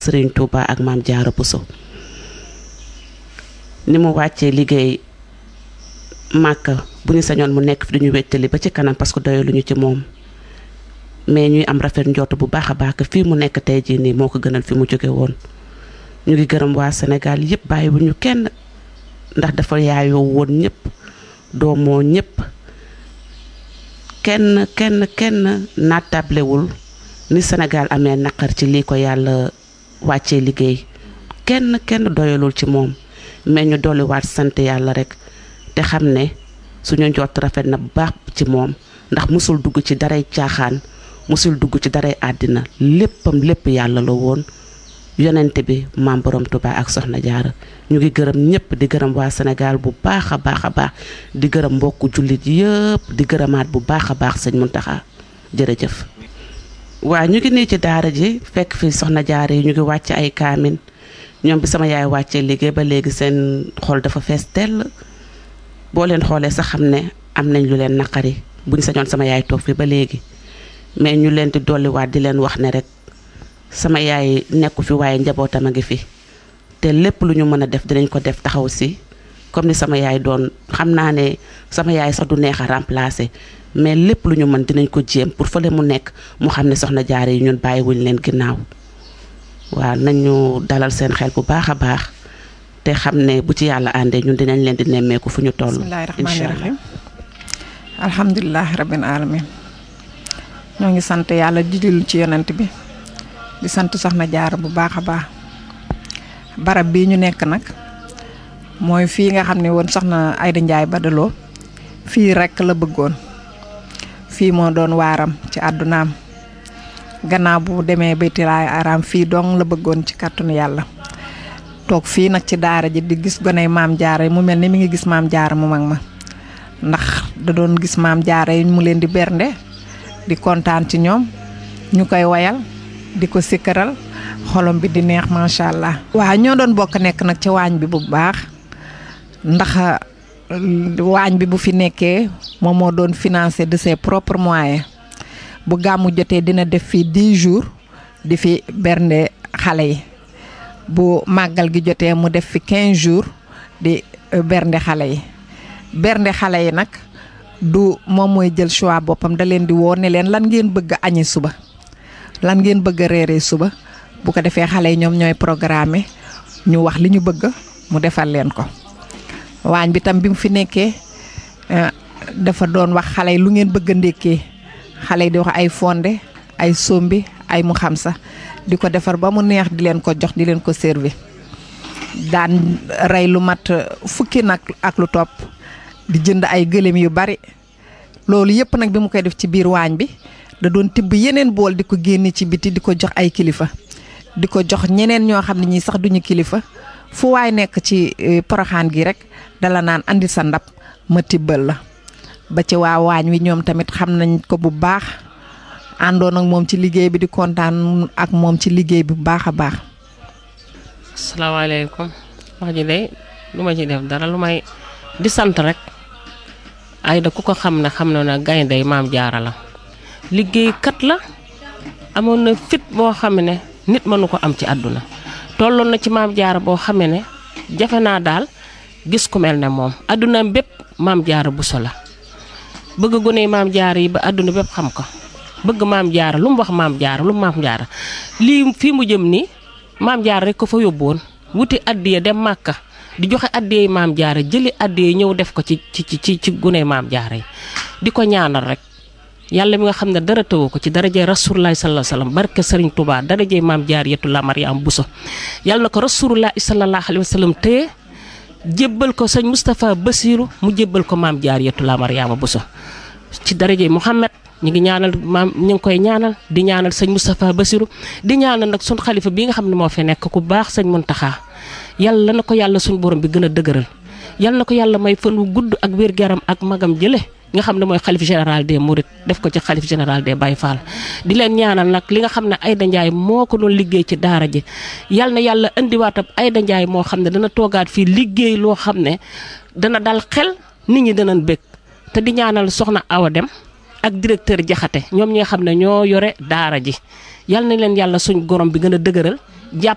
Serigne Touba ak maam Diarra Bousso ni mu wàccee liggéey màkk bu ñu sañoon mu nekk fi duñu wéttali ba ci kanam parce que doyaluñu ci moom mais ñuy am rafet njort bu baax a baax que fii mu nekk tey jii nii moo ko gënal fi mu jóge woon ñu ngi gërëm waa Sénégal yëpp bàyyiwuñu kenn ndax dafa yaayoo woon ñëpp doomoo ñëpp kenn kenn kenn nattablewul ni Sénégal amee naqar ci lii ko yàlla wàccee liggéey kenn kenn doyalul ci moom mais ñu dolliwaat sant yàlla rek te xam ne suñu njort rafet na bu baax ci moom ndax musul dugg ci daray caaxaan musul dugg ci daray àddina léppam lépp yàlla la woon yonente bi maam borom Tuubaa ak soxna jaara ñu ngi gërëm ñëpp di gërëm waa Sénégal bu baax a baax a baax di gërëm mbokku jullit yëpp di gërëmaat bu baax a baax sëñ Muntaxa jërëjëf waa ñu ngi nii ci daara ji fekk fi soxna jaara yi ñu ngi wàcc ay kaamin ñoom bi sama yaay wàccee liggéey ba léegi seen xol dafa fees tell boo leen xoolee sax xam ne am nañ lu leen naqari buñ sañoon sama yaay toog fi ba léegi mais ñu leen di dolliwaat di leen wax ne rek sama yaay nekku fi waaye njabootam a ngi fi te lépp lu ñu mën a def dinañ ko def taxaw si comme ni sama yaay doon xam naa ne sama yaay sax du neex a remplacer mais lépp lu ñu mën dinañ ko jéem pour fële mu nekk mu xam ne soxna jaare yi ñun bàyyiwuñ leen ginnaaw waaw nañu dalal seen xel bu baax a baax te xam ne bu ci yàlla àndee ñun dinañ leen di nemmeeku fu ñu toll. bismillahi rahmaani rahim alhamdulilah rabbil alamin ñoo ngi sant yàlla jijil ci yonent bi di sant soxna jaar bu baax a baax barab bii ñu nekk nag mooy fii nga xam ne woon soxna Ayda Njaay Badaloo fii rekk la bëggoon fii moo doon waaram ci àddunaam gannaaw bu demee baytilaay araam fii dong la bëggoon ci kàttanu yàlla toog fii nag ci daara ji di gis goney maam jaara mu mel ni mi ngi gis maam jaara mu mag ma ndax da doon gis maam jaara yi mu leen di bernde di kontaan ci ñoom ñu koy wayal di ko sikkaral xolom bi di neex macha allah. waaw ñoo doon bokk nekk nag ci waañ bi bu baax ndax waañ bi bu fi nekkee moom moo doon financé de ses propres moyens bu gàmmu jotee dina def fii 10 jours di fi bernde xale yi. bu màggal gi jotee mu def fi 15 jours di bernde xale yi bernde xale yi nag du moom mooy jël choix boppam da leen di woo ne leen lan ngeen bëgg a añi suba lan ngeen bëgg a reeree suba bu ko defee xale yi ñoom ñooy programme ñu wax li ñu bëgg mu defal leen ko waañ bi tam bi mu fi nekkee dafa doon wax xale yi lu ngeen bëgg a ndékkee xale yi di wax ay fonde ay sombi ay mu xam sa di ko defar ba mu neex di leen ko jox di leen ko servi daan rey lu mat fukki nag ak lu topp di jënd ay gëléem yu bari loolu yëpp nag bi mu koy def ci biir waañ bi da doon tibb yeneen bool di ko génne ci biti di ko jox ay kilifa di ko jox ñeneen ñoo xam ne ñii sax duñu kilifa fu waay nekk ci poroxaan gi rek dala naan andi sa ndab ma tibbal la ba ci waa waañ wi ñoom tamit xam nañ ko bu baax àndoon ak moom ci liggéey bi di kontaan ak moom ci liggéey bi bu baax a baax. asalaamaaleykum wax ji de lu ma ci def dara lu may di sant rek Ayda ku ko xam ne xam na ne gaynde maam jaara la liggéeykat la amoon na fit boo xam ne nit mënu ko am ci àdduna tolloon na ci maam jaara boo xam ne jafe naa daal gis ku mel ne moom àdduna bépp maam jaara Bousso la bëgg gone maam jaara yi ba àdduna bépp xam ko bëgg maam jaara lu mu wax maam jaara lu mu maam jaara lii fii mu jëm nii maam jaara rek ko fa yóbbuwoon wuti addiya dem màkka di joxe addiya maam jaara jëli addiya ñëw def ko ci ci ci ci gune maam jaara yi di ko ñaanal rek yàlla mi nga xam ne dara tëwu ko ci darajee rasulullah sallallahu alayhi wasallam barke Serigne Touba darajee maam jaariyatu la Mariam Bousso yàlla na ko rasulullah sallallahu alayhi wasallam téye jébbal ko sëñ Moustapha Bassirou mu jébbal ko maam jaariyatu la Mariama Bousso ci darajee Mouhamed ñu ngi ñaanal maam ñu ngi koy ñaanal di ñaanal sëñ Moustapha Bassirou di ñaanal nag sun xalifa bi nga xam ne moo fi nekk ku baax sëñ Muntaxa yàlla na ko yàlla suñ borom bi gën a dëgëral yàlla na ko yàlla may fan wu gudd ak wér-gu-yaram ak magam jële nga xam ne mooy xalif général des Mourides def ko ci xalif général des Baye Fall di leen ñaanal nag li nga xam ne Ayda Ndiaye moo ko doon liggéey ci daara ji yàlla na yàlla indiwaatam Ayda Ndiaye moo xam ne dana toogaat fii liggéey loo xam ne dana dal xel nit ñi danañ bëgg te di ñaanal soxna Awa Dem ak directeur Jaxate ñoom ñi nga xam ne ñoo yore daara ji yàlla na leen yàlla suñ gorom bi gën a dëgëral jàpp